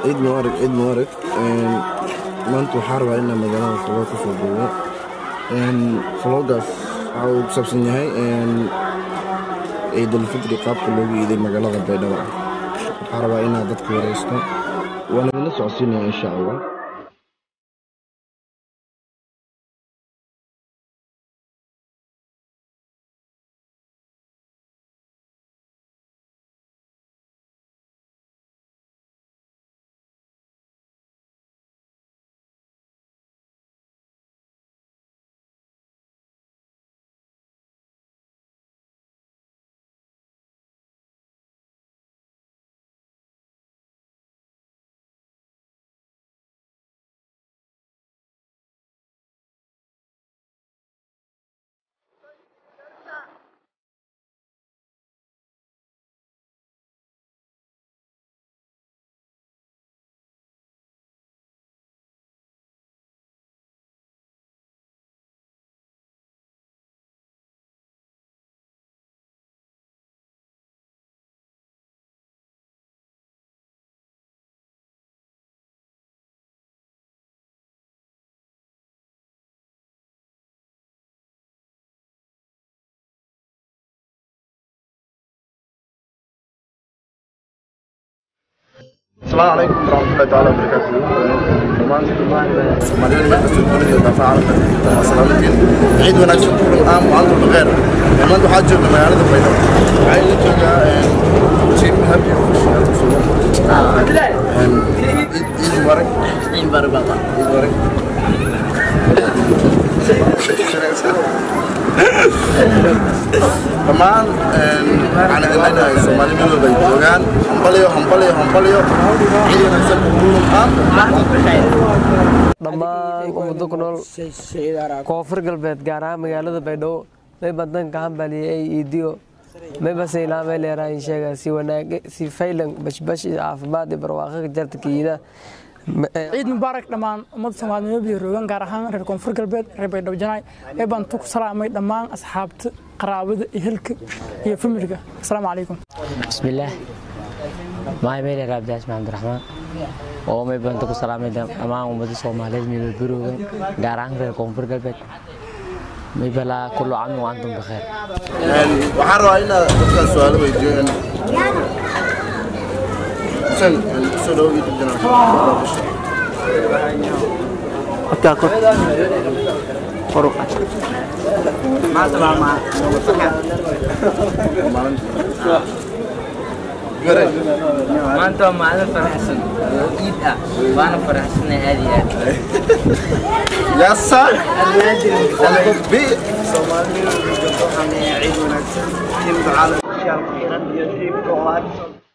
ciid mubaarag ciid mubaarag maanta waxaa rabaa inaan magaalada faloog ka soo duubo faloogaas waxa uu ku saabsan yahay ciidulfitri qaabka loogu iiday magaalada baydhabo waxaa rabaa inaad dadka wareysto waana idinla socodsiinaya insha allah السلام عليكم ورحمة الله تعالى وبركاته. Soomaalida meel kastoo dunida daafaca caalamka waa salaamantiin ciid wanaagsan kulan aam wa antum bikheer maanta waxaa jooga magaalada baydhabo waxaa ila joogaa tiim happy ciid mubarak ciid mubarak dhammaan waxaan idin leenahay soomaali meel walba ay joogaan hambalyo hambalyo hambalyo ciid wanaagsan kulan aam dhammaan ummado ku nool koonfur galbeed gaar ahaan magaalada baydhabo mayba danka hambaliyay ay iidiyo mayba saylaa may leerahay sheega si wanaag si faylan bashbash iyo caafimaad iyo barwaaqo jarta kiida ciid mubaarak dhammaan ummadda soomaaliyeed iyo roogan gaar ahaan reer koonfur galbeed reer baydhabo janaay ee baan ku salaamay dhammaan asxaabta qaraabada iyo helka iyo familka asalaamu calaykum bismillaah maay meyle raabdaas maxamed raxmaan oo may banta ku salaamay dhammaan ummadda soomaaliyeed meelo baroogan gaar ahaan reer koonfur galbeed may balaa kullu camin wa antum bikheer waxaan rabaa inaad dadkaan su-aalo weydiiyo xuseen soo dhawo youtube channel Garay. maanta waa maalin faraxsan oo ciid ah waana faraxsanay aad iyo aad Yasa. Bi. ciid wanaagsan tiimka caalamka shacabka xiran iyo tiimka oo